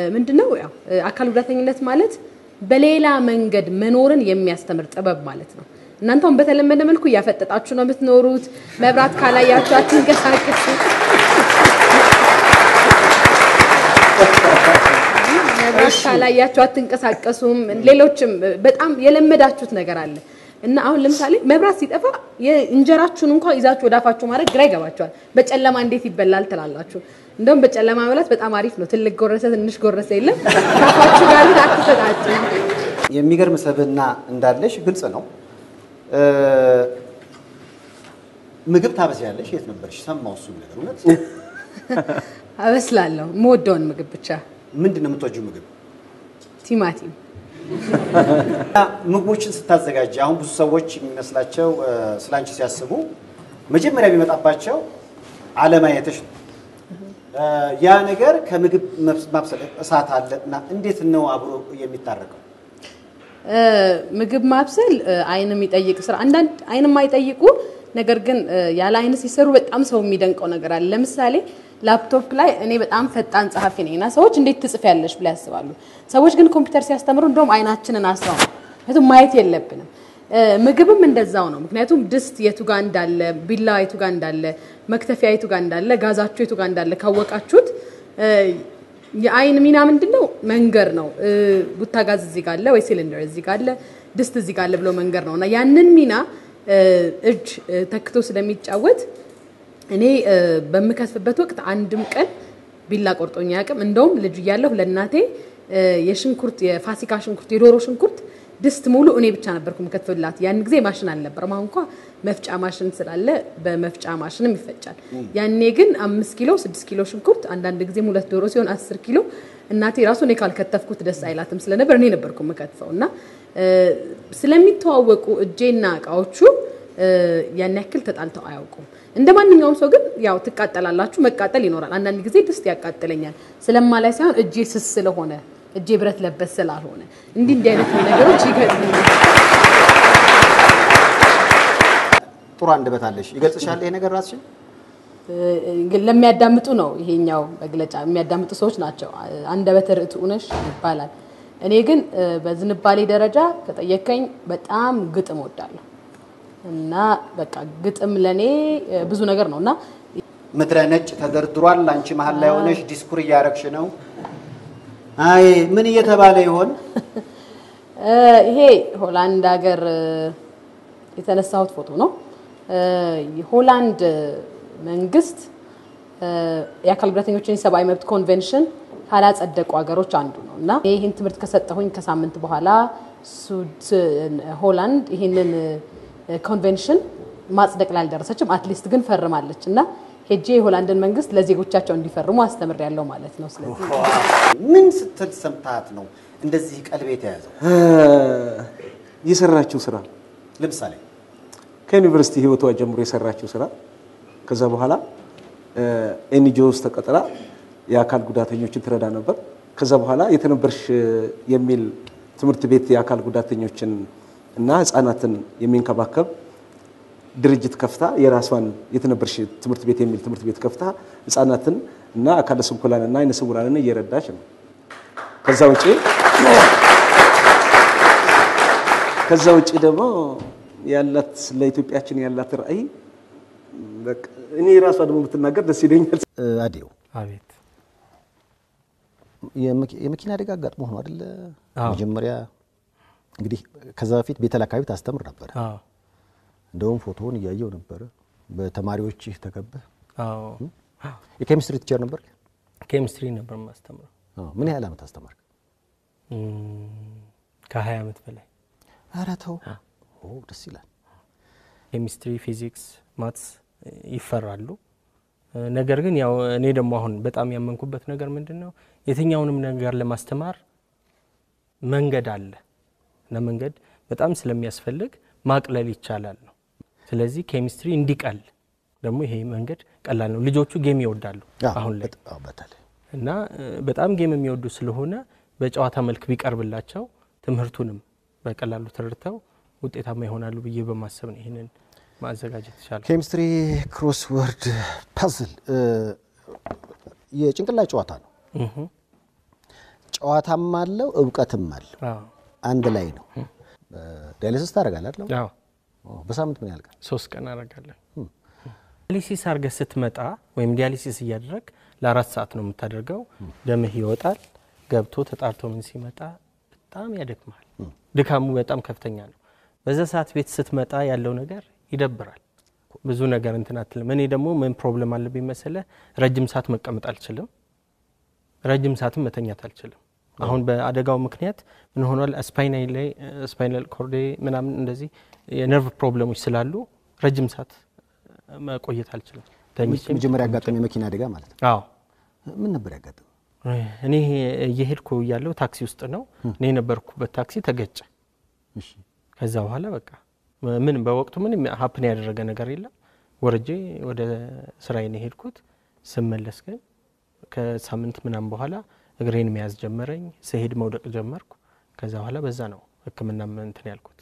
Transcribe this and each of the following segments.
ምንድነው ያው እ፣ አካል ጉዳተኝነት ማለት በሌላ መንገድ መኖርን የሚያስተምር ጥበብ ማለት ነው። እናንተ አሁን በተለመደ መልኩ እያፈጠጣችሁ ነው የምትኖሩት። መብራት ካላያችሁ አትንቀሳቀሱ። መብራት ካላያችሁ አትንቀሳቀሱም። ሌሎችም በጣም የለመዳችሁት ነገር አለ እና አሁን ለምሳሌ መብራት ሲጠፋ የእንጀራችሁን እንኳን ይዛችሁ ወደ አፋችሁ ማድረግ ግራ ይገባችኋል። በጨለማ እንዴት ይበላል ትላላችሁ። እንደውም በጨለማ መብላት በጣም አሪፍ ነው። ትልቅ ጎረሰ ትንሽ ጎረሰ የለም። ከአፋችሁ ጋር ግን አትሰጣችሁ። የሚገርም ሰብዕና እንዳለሽ ግልጽ ነው። እ፣ ምግብ ታበስያለሽ። የት ነበርሽ? ሰማሁ እሱን ነገር እውነት። አበስላለሁ የምወደውን ምግብ ብቻ። ምንድን ነው የምትወጂው ምግብ? ቲማቲም እና ምግቦችን ስታዘጋጅ አሁን ብዙ ሰዎች የሚመስላቸው እ፣ ስላንቺ ሲያስቡ መጀመሪያ ቢመጣባቸው አለማየትሽ ነው። እ፣ ያ ነገር ከምግብ መብስ- ማብሰል እሳት አለ እና እንዴት ነው አብሮ የሚታረቀው? እ፣ ምግብ ማብሰል እ፣ አይን የሚጠይቅ ስራ አንዳንድ አይን የማይጠይቁ ነገር ግን እ፣ ያለ አይን ሲሰሩ በጣም ሰው የሚደንቀው ነገር አለ። ለምሳሌ ላፕቶፕ ላይ እኔ በጣም ፈጣን ጸሐፊ ነኝ እና ሰዎች እንዴት ትጽፊያለሽ ብለው ያስባሉ። ሰዎች ግን ኮምፒውተር ሲያስተምሩ እንደውም አይናችንን አስረው ነው። ምክንያቱም ማየት የለብንም። እ፣ ምግብም እንደዛው ነው። ምክንያቱም ድስት የቱ ጋር እንዳለ፣ ቢላ የቱ ጋር እንዳለ፣ መክተፊያ የቱ ጋር እንዳለ፣ ጋዛችሁ የቱ ጋር እንዳለ ካወቃችሁት እ፣ የአይን ሚና ምንድን ነው? መንገር ነው። እ፣ ቡታጋዝ እዚህ ጋር አለ ወይ ሲሊንደር እዚህ ጋር አለ፣ ድስት እዚህ ጋር አለ ብሎ መንገር ነው እና ያንን ሚና እ፣ እጅ እ፣ ተክቶ ስለሚጫወት እኔ እ፣ በምከትፍበት ወቅት አንድም ቀን ቢላ ቆርጦኝ አያውቅም። እንደውም ልጅ እያለሁ ለእናቴ እ፣ የሽንኩርት የፋሲካ ሽንኩርት የዶሮ ሽንኩርት ድስት ሙሉ እኔ ብቻ ነበርኩ የምከትፍላት። ያን ጊዜ ማሽን አልነበረም። አሁን እንኳ መፍጫ ማሽን ስላለ በመፍጫ ማሽንም ይፈጫል። ያኔ ግን አምስት ኪሎ ስድስት ኪሎ ሽንኩርት አንዳንድ ጊዜም ሁለት ዶሮ ሲሆን አስር ኪሎ እናቴ ራሱ እኔ ካልከተፍኩት ደስ አይላትም ስለነበር እኔ ነበርኩ የምከትፈው እና እ፣ ስለሚተዋወቁ እጄና እቃዎቹ እ፣ ያን ያክል ተጣልተው አያውቁም። እንደ ማንኛውም ሰው ግን ያው ትቃጠላላችሁ፣ መቃጠል ይኖራል። አንዳንድ ጊዜ ድስት ያቃጥለኛል ስለማላይ ሳይሆን እጄ ስስ ስለሆነ እጄ ብረት ለበስ ስላልሆነ እንዲህ እንዲህ አይነት ነገሮች ይገጥሙኛል። ጥሩ አንደበት አለሽ። ይገልጽሻል ይሄ ነገር ራስሽን? ግን ለሚያዳምጡ ነው ይሄኛው መግለጫ። የሚያዳምጡ ሰዎች ናቸው አንደበተ ርቱዕ ነሽ ይባላል። እኔ ግን እ፣ በዝንባሌ ደረጃ ከጠየከኝ በጣም ግጥም ወዳለሁ እና በቃ ግጥም ለኔ እ፣ ብዙ ነገር ነው እና ምድረ ነጭ ተደርድሯል። አንቺ መሀል ላይ ሆነሽ ዲስኩር እያረግሽ ነው። አይ ምን እየተባለ ይሆን? እ፣ ይሄ ሆላንድ ሀገር እ፣ የተነሳሁት ፎቶ ነው። እ፣ የሆላንድ መንግስት እ፣ የአካል ጉዳተኞችን የሰብአዊ መብት ኮንቬንሽን ካላጸደቁ ሀገሮች አንዱ ነው እና ይህን ትምህርት ከሰጠሁኝ ከሳምንት በኋላ ሱድ ሆላንድ ይህንን እ፣ ኮንቬንሽን ማጽደቅ ላይ አልደረሰችም። አትሊስት ግን ፈርማለች እና ሄጄ የሆላንድን መንግስት ለዜጎቻቸው እንዲፈርሙ አስተምሬያለሁ ማለት ነው። ስለዚህ ምን ስትል ሰምታት ነው እንደዚህ ቀልቤ የተያዘው? የሰራችው ስራ ለምሳሌ ከዩኒቨርሲቲ ህይወቷ ጀምሮ የሰራችው ስራ ከዛ በኋላ ኤንጂኦ ውስጥ ተቀጥራ የአካል ጉዳተኞችን ትረዳ ነበር። ከዛ በኋላ የተነበርሽ የሚል ትምህርት ቤት የአካል ጉዳተኞችን እና ህፃናትን የሚንከባከብ ድርጅት ከፍታ የራሷን የተነበርሽ ትምህርት ቤት የሚል ትምህርት ቤት ከፍታ ህፃናትን እና አካለ ስንኩላን እና አይነ ስውራንን እየረዳች ነው። ከዛ ውጪ ከዛ ውጪ ደግሞ ያላት ለኢትዮጵያችን ያላት ራዕይ በቃ እኔ ራሷ ደግሞ ብትናገር ደስ ይለኛል። አዴው አቤት የመኪ- የመኪና አደጋ አጋጥሞ ሆኖ አይደለ? አዎ። መጀመሪያ እንግዲህ ከዛ በፊት ቤተል አካባቢ ታስተምር ነበር። አዎ እንደውም ፎቶውን እያየው ነበረ። በተማሪዎችህ ተከበህ አዎ የኬሚስትሪ ቲቸር ነበር። ኬሚስትሪ ነበር የማስተምረው ምን ያህል ዓመት አስተማርክ? ከ20 ዓመት በላይ ኧረ ተው። ኦ ደስ ይላል። ኬሚስትሪ፣ ፊዚክስ፣ ማትስ ይፈራሉ። ነገር ግን ያው እኔ ደግሞ አሁን በጣም ያመንኩበት ነገር ምንድን ነው የትኛውንም ነገር ለማስተማር መንገድ አለ እና መንገድ በጣም ስለሚያስፈልግ ማቅለል ይቻላል ነው። ስለዚህ ኬሚስትሪ እንዲቀል ደግሞ ይሄ መንገድ ቀላል ነው። ልጆቹ ጌም ይወዳሉ አሁን ላይ በጣም በተለይ እና እ፣ በጣም ጌም የሚወዱ ስለሆነ በጨዋታ መልክ ቢቀርብላቸው ትምህርቱንም በቀላሉ ተረድተው ውጤታማ ይሆናሉ ብዬ በማሰብ ነው ይህንን ማዘጋጀት ይቻላል። ኬሚስትሪ ክሮስወርድ ፐዝል የጭንቅላት ጨዋታ ነው። ጨዋታም አለው እውቀትም አለው አዎ አንድ ላይ ነው። ዳያሊሲስ ታደርጋለህ አይደል? አዎ በሳምንት ምን ያህል ቀን? ሶስት ቀን አደርጋለሁ። ዲያሊሲስ አድርገህ ስትመጣ ወይም ዲያሊሲስ እያደረግ ለአራት ሰዓት ነው የምታደርገው። ደምህ ይወጣል። ገብቶ ተጣርቶ ምን ሲመጣ በጣም ያደክማል። ድካሙ በጣም ከፍተኛ ነው። በዛ ሰዓት ቤት ስትመጣ ያለው ነገር ይደብራል። ብዙ ነገር እንትን አትልም። እኔ ደግሞ ምን ፕሮብለም አለብኝ መሰለህ? ረጅም ሰዓት መቀመጥ አልችልም። ረጅም ሰዓትም መተኛት አልችልም። አሁን በአደጋው ምክንያት ምን ሆኗል? ስፓይናል ላይ ስፓይናል ኮርዴ ምናምን እንደዚህ የነርቭ ፕሮብለሞች ስላሉ ረጅም ሰዓት መቆየት አልችልም። ተኝቼ መጀመሪያ ያጋጠመ የመኪና አደጋ ማለት ነው። አዎ ምን ነበር ያጋጠመ? እኔ እየሄድኩ እያለሁ ታክሲ ውስጥ ነው እኔ የነበርኩበት ታክሲ ተገጨ። ከዛ በኋላ በቃ ምን በወቅቱ ምንም ሀፕን ያደረገ ነገር የለም። ወርጄ ወደ ስራዬ ነው የሄድኩት። ስመለስ ግን ከሳምንት ምናምን በኋላ እግሬን መያዝ ጀመረኝ። ስሄድ መውደቅ ጀመርኩ። ከዛ በኋላ በዛ ነው ሕክምና እንትን ያልኩት።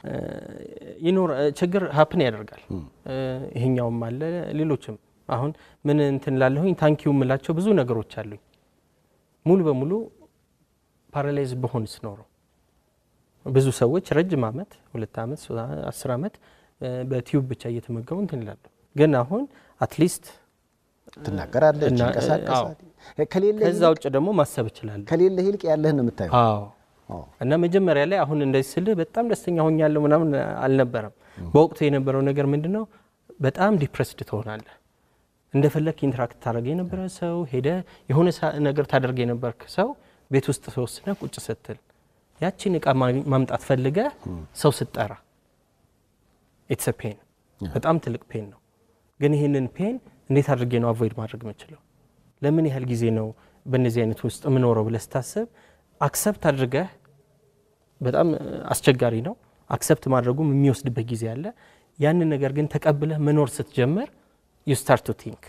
ይኖር ችግር ሀፕን ያደርጋል። ይሄኛውም አለ ሌሎችም አሁን ምን እንትን ላለሁኝ ታንኪዩ የምላቸው ብዙ ነገሮች አሉኝ። ሙሉ በሙሉ ፓራላይዝ በሆንስ ኖረው ብዙ ሰዎች ረጅም ዓመት ሁለት ዓመት አስር ዓመት በቲዩብ ብቻ እየተመገቡ እንትን ይላሉ። ግን አሁን አትሊስት ትናገራለህ፣ እና- ትንቀሳቀሳለህ። ከሌለ ከዛ ውጭ ደግሞ ማሰብ እችላለሁ። ከሌለ ይልቅ ያለህን ነው የምታየው። አዎ አዎ። እና መጀመሪያ ላይ አሁን እንደዚህ ስልህ በጣም ደስተኛ ሆኛለሁ ምናምን አልነበረም። በወቅቱ የነበረው ነገር ምንድን ነው? በጣም ዲፕሬስድ ትሆናለህ። እንደፈለግ ኢንትራክት ታደርግ የነበረ ሰው ሄደ የሆነ ሳ- ነገር ታደርግ የነበርክ ሰው ቤት ውስጥ ተወስነ ቁጭ ስትል ያቺን እቃ ማ- ማምጣት ፈልገ ሰው ስትጠራ ኢትስ ፔን በጣም ትልቅ ፔን ነው። ግን ይህንን ፔን እንዴት አድርጌ ነው አቮይድ ማድረግ የምችለው? ለምን ያህል ጊዜ ነው በእነዚህ አይነት ውስጥ የምኖረው ብለህ ስታስብ አክሰፕት አድርገህ በጣም እ, አስቸጋሪ ነው። አክሰፕት ማድረጉም የሚወስድበት ጊዜ አለ። ያንን ነገር ግን ተቀብለህ መኖር ስትጀምር ዩ ስታርት ቱ ቲንክ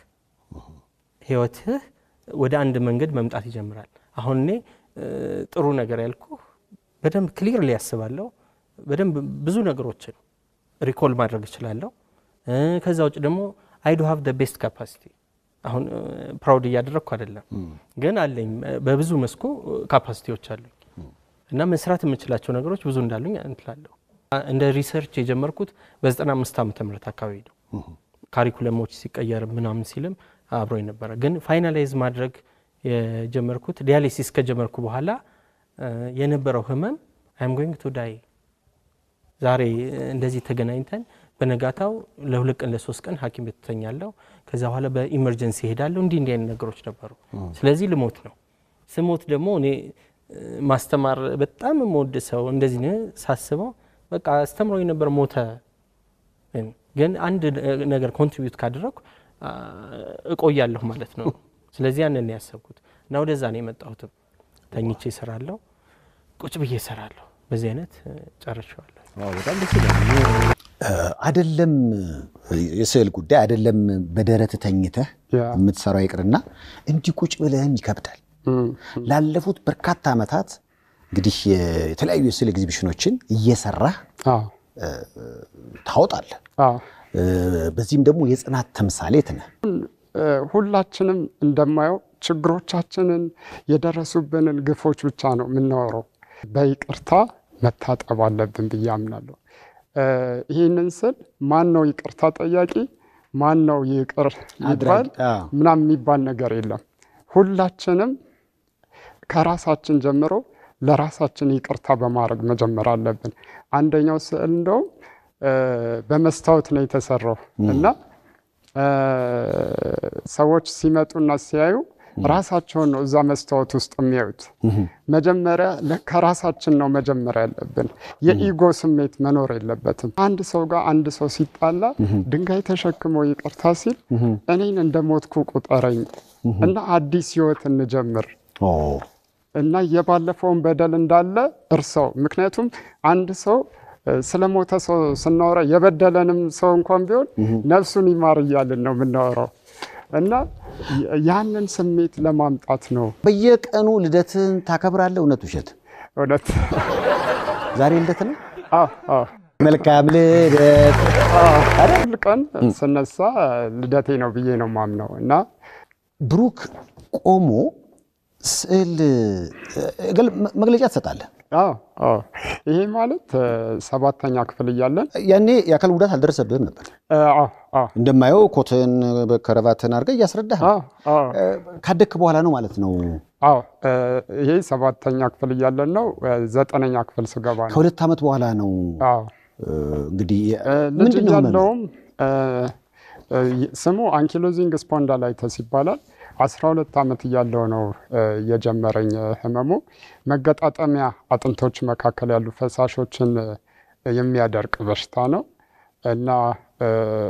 ህይወትህ ወደ አንድ መንገድ መምጣት ይጀምራል። አሁን እኔ እ, ጥሩ ነገር ያልኩ በደንብ ክሊርሊ ያስባለሁ። በደንብ ብዙ ነገሮችን ሪኮል ማድረግ እችላለሁ። እ፣ ከዛ ውጭ ደግሞ አይ ዱ ሃቭ ደ ቤስት ካፓሲቲ አሁን ፕራውድ እያደረግኩ አይደለም፣ ግን አለኝ በብዙ መስኩ ካፓሲቲዎች አሉኝ እና መስራት የምችላቸው ነገሮች ብዙ እንዳሉኝ እንትላለሁ። እንደ ሪሰርች የጀመርኩት በ95 ዓመተ ምህረት አካባቢ ነው። ካሪኩለሞች ሲቀየር ምናምን ሲልም አብሮ ነበረ። ግን ፋይናላይዝ ማድረግ የጀመርኩት ዲያሊሲስ ከጀመርኩ በኋላ እ፣ የነበረው ህመም አይም ጎይንግ ቱ ዳይ ዛሬ እንደዚህ ተገናኝተን በነጋታው ለሁለት ቀን ለሶስት ቀን ሐኪም ቤት ተኛለሁ። ከዛ በኋላ በኢመርጀንሲ ሄዳለሁ። እንዲህ እንዲህ አይነት ነገሮች ነበሩ። ስለዚህ ልሞት ነው። ስሞት ደግሞ እኔ እ፣ ማስተማር በጣም የምወድ ሰው እንደዚህ ነው ሳስበው በቃ አስተምሮ የነበር ሞተ። ግን አንድ ነገር ኮንትሪቢዩት ካደረግኩ አ፣ እቆያለሁ ማለት ነው። ስለዚህ ያንን ነው ያሰብኩት እና ወደዛ ነው የመጣሁትም። ተኝቼ እሰራለሁ፣ ቁጭ ብዬ እሰራለሁ። በዚህ አይነት እ፣ ጨርሼዋለሁ። በጣም ደስ ይላል። አይደለም የስዕል ጉዳይ አይደለም በደረት ተኝተህ ያ። የምትሰራው ይቅርና እንዲህ ቁጭ ብለህም ይከብዳል። ላለፉት በርካታ ዓመታት እንግዲህ የተለያዩ የስዕል ኤግዚቢሽኖችን እየሰራህ አዎ ታወጣለህ። አዎ በዚህም ደግሞ የጽናት ተምሳሌት ነህ። እ፣ ሁላችንም እንደማየው ችግሮቻችንን የደረሱብንን ግፎች ብቻ ነው የምናወራው። በይቅርታ መታጠብ አለብን ብዬ አምናለሁ። እ፣ ይህንን ስል ማን ነው ይቅርታ ጠያቂ፣ ማን ነው ይቅር ይባል አድራጊ፣ አዎ። ምናምን የሚባል ነገር የለም። ሁላችንም ከራሳችን ጀምሮ ለራሳችን ይቅርታ በማድረግ መጀመር አለብን። አንደኛው ስዕል እንደውም እ፣ በመስታወት ነው የተሰራው እና እ፣ ሰዎች ሲመጡና ሲያዩ ራሳቸውን ነው እዛ መስታወት ውስጥ የሚያዩት። መጀመሪያ ለ- ከራሳችን ነው መጀመር ያለብን። የኢጎ ስሜት መኖር የለበትም። አንድ ሰው ጋር አንድ ሰው ሲጣላ ድንጋይ ተሸክሞ ይቅርታ ሲል እኔን እንደ ሞትኩ ቁጠረኝ እና አዲስ ህይወት እንጀምር ኦ፣ እና የባለፈውን በደል እንዳለ እርሰው። ምክንያቱም አንድ ሰው እ፣ ስለ ሞተ ሰው ስናወራ የበደለንም ሰው እንኳን ቢሆን ነፍሱን ይማር እያልን ነው የምናወራው እና ያ- ያንን ስሜት ለማምጣት ነው በየቀኑ ልደትን ታከብራለህ? እውነት ውሸት? እውነት። ዛሬ ልደት ነው። አዎ፣ አዎ። መልካም ልደት። ሁል ቀን ስነሳ ልደቴ ነው ብዬ ነው ማምነው እና ብሩክ ቆሞ ስዕል እ፣ ገል- መግለጫ ትሰጣለህ። አዎ አዎ። ይሄ ማለት እ፣ ሰባተኛ ክፍል እያለን ያኔ የአካል ጉዳት አልደረሰብህም ነበር። እ፣ አዎ አዎ እንደማየው ኮትን ከረባትን አድርገህ እያስረዳህ ነው። አዎ አዎ እ፣ ካደግክ በኋላ ነው ማለት ነው። አዎ እ፣ ይሄ ሰባተኛ ክፍል እያለን ነው። እ፣ ዘጠነኛ ክፍል ስገባ ነው። ከሁለት ዓመት በኋላ ነው አዎ እ፣ እንግዲህ እ፣ ልጅ ምንድን ነው ህመምህ? እያለውም እ፣ እ፣ ስሙ አንኪሎዚንግ ስፖንዳላይተስ ይባላል። 12 ዓመት እያለው ነው እ፣ የጀመረኝ እ፣ ህመሙ መገጣጠሚያ አጥንቶች መካከል ያሉ ፈሳሾችን እ፣ የሚያደርቅ በሽታ ነው እና እ፣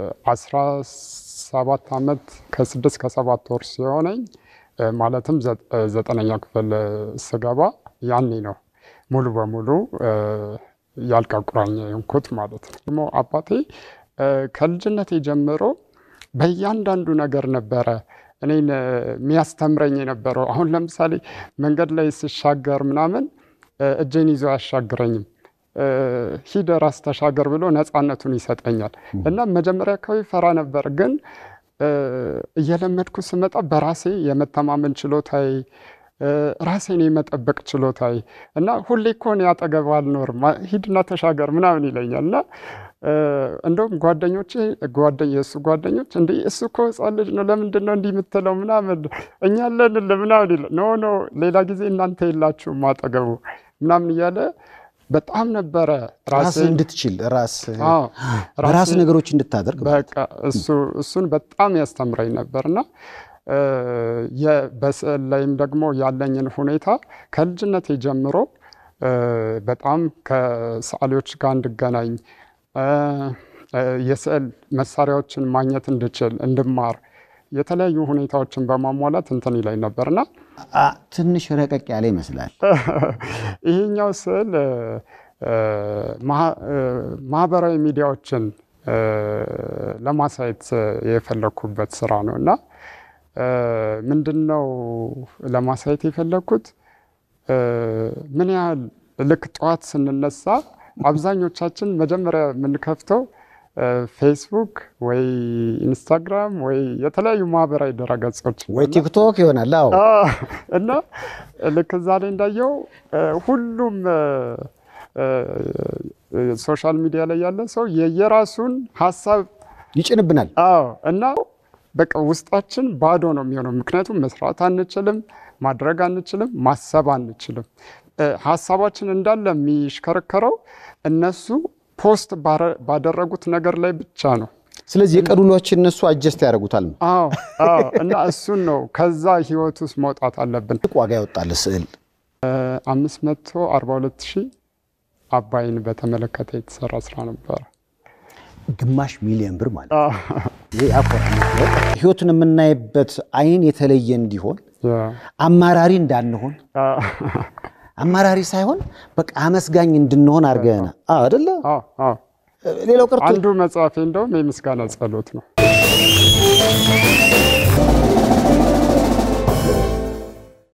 17 ዓመት ከስድስት ከሰባት ወር ሲሆነኝ እ፣ ማለትም ዘ- እ፣ ዘጠነኛ ክፍል እ፣ ስገባ ያኔ ነው ሙሉ በሙሉ እ፣ የአልጋ ቁራኛ የሆንኩት ማለት ነው። ደግሞ አባቴ እ፣ ከልጅነቴ ጀምሮ በእያንዳንዱ ነገር ነበረ እኔን እ፣ የሚያስተምረኝ የነበረው። አሁን ለምሳሌ መንገድ ላይ ስሻገር ምናምን እ፣ እጄን ይዞ አያሻግረኝም። እ፣ ሂድ ራስ ተሻገር ብሎ ነፃነቱን ይሰጠኛል። እና መጀመሪያ አካባቢ ፈራ ነበር፣ ግን እ፣ እየለመድኩ ስመጣ በራሴ የመተማመን ችሎታዬ እ፣ ራሴን የመጠበቅ ችሎታዬ እና ሁሌ እኮ እኔ አጠገብ አልኖርም አ- ሂድና ተሻገር ምናምን ይለኛል እና እ፣ እንደውም ጓደኞቼ ጓደኝ የእሱ ጓደኞች እንደ እሱ እኮ ሕፃን ልጅ ነው ለምንድን ነው እንዲህ የምትለው ምናምን እኛ አለንልህ ምናምን ይለ ኖ ኖ ሌላ ጊዜ እናንተ የላችሁም አጠገቡ ምናምን እያለ በጣም ነበረ ራስህ ራሴን እንድትችል ራስ አዎ፣ በራስ ራሴን- ነገሮች እንድታደርግ በቃ እሱ እሱን በጣም ያስተምረኝ ነበርና እ፣ የ- በስዕል ላይም ደግሞ ያለኝን ሁኔታ ከልጅነቴ ጀምሮ እ፣ በጣም ከሰዓሊዎች ጋር እንድገናኝ እ፣ እ፣ የስዕል መሳሪያዎችን ማግኘት እንድችል እንድማር የተለያዩ ሁኔታዎችን በማሟላት እንትን ይለኝ ነበርና አ፣ ትንሽ ረቀቅ ያለ ይመስላል። ይሄኛው ስዕል እ፣ እ፣ ማህ- እ፣ ማህበራዊ ሚዲያዎችን እ፣ ለማሳየት የፈለግኩበት ስራ ነው እና እ፣ ምንድን ነው ለማሳየት የፈለግኩት እ፣ ምን ያህል ልክ ጠዋት ስንነሳ አብዛኞቻችን መጀመሪያ የምንከፍተው እ፣ ፌስቡክ ወይ ኢንስታግራም ወይ የተለያዩ ማህበራዊ ድረገጾች ወይ ቲክቶክ ይሆናል። አዎ አዎ። እና ልክ እዛ ላይ እንዳየው እ፣ ሁሉም እ፣ እ፣ ሶሻል ሚዲያ ላይ ያለ ሰው የየራሱን ሀሳብ ይጭንብናል። አዎ እና በቃ ውስጣችን ባዶ ነው የሚሆነው። ምክንያቱም መስራት አንችልም፣ ማድረግ አንችልም፣ ማሰብ አንችልም። እ፣ ሀሳባችን እንዳለ የሚሽከረከረው እነሱ ፖስት ባረ- ባደረጉት ነገር ላይ ብቻ ነው። ስለዚህ የቀን ውሏችን እነሱ አጀስት ያደርጉታል። አዎ አዎ። እና እሱን ነው ከዛ ህይወት ውስጥ መውጣት አለብን። ትልቅ ዋጋ ያወጣል ስዕል። አምስት መቶ አርባ ሁለት ሺህ አባይን በተመለከተ የተሰራ ስራ ነበረ። ግማሽ ሚሊዮን ብር ማለት ነው። ይሄ ያኮራል። ህይወቱን የምናይበት አይን የተለየ እንዲሆን አማራሪ እንዳንሆን አማራሪ ሳይሆን በቃ አመስጋኝ እንድንሆን አድርገን አደለ። አዎ አዎ። ሌላው ቀርቶ አንዱ መጽሐፌ እንደውም የምስጋና ጸሎት ነው።